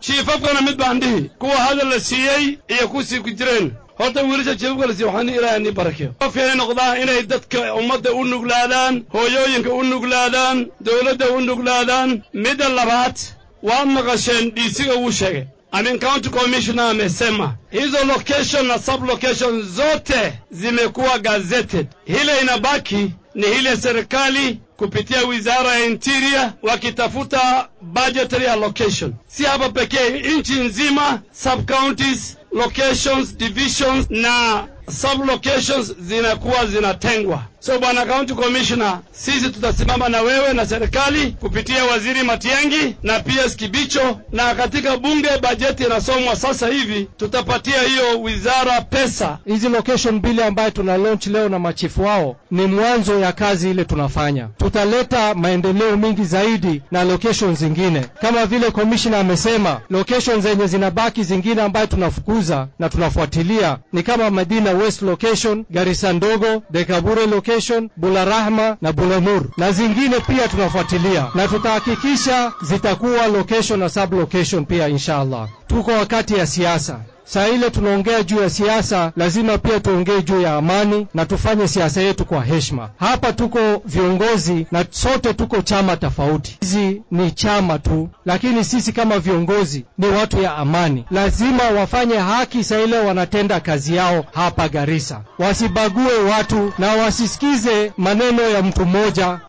jiifafkana mid baan dhihi kuwa hadal la siiyey iyo kusii ku jireen horta wiilasha jiifafka la siiyey waxaan ilaahay nii barakeeyo qofka inay noqdaan inay dadka ummadda u nuglaadaan hooyooyinka u nuglaadaan dowladda u nuglaadaan midda labaad waad maqasheen dhiisiga uu sheegay amin county commissioner amesema hizo location na sub location zote zimekuwa gazetted. Hile inabaki ni hile serikali kupitia wizara ya interior wakitafuta budgetary allocation, si hapa pekee, nchi nzima, sub counties, locations, divisions na sub locations zinakuwa zinatengwa. So bwana county commissioner, sisi tutasimama na wewe na serikali kupitia waziri Matiang'i na PS Kibicho, na katika bunge bajeti inasomwa sasa hivi, tutapatia hiyo wizara pesa. Hizi location bili ambayo tuna launch leo na machifu wao ni mwanzo ya kazi ile tunafanya. Tutaleta maendeleo mingi zaidi na location zingine, kama vile commissioner amesema, location zenye zinabaki zingine ambayo tunafukuza na tunafuatilia ni kama Madina West location, Garissa ndogo, Dekabure location, Bularahma na Bulanur na zingine pia tunafuatilia, na tutahakikisha zitakuwa location na sub location pia inshallah. Tuko wakati ya siasa saa ile tunaongea juu ya siasa, lazima pia tuongee juu ya amani na tufanye siasa yetu kwa heshima. Hapa tuko viongozi na sote tuko chama tofauti. Hizi ni chama tu, lakini sisi kama viongozi ni watu ya amani. Lazima wafanye haki saa ile wanatenda kazi yao hapa Garissa, wasibague watu na wasisikize maneno ya mtu mmoja.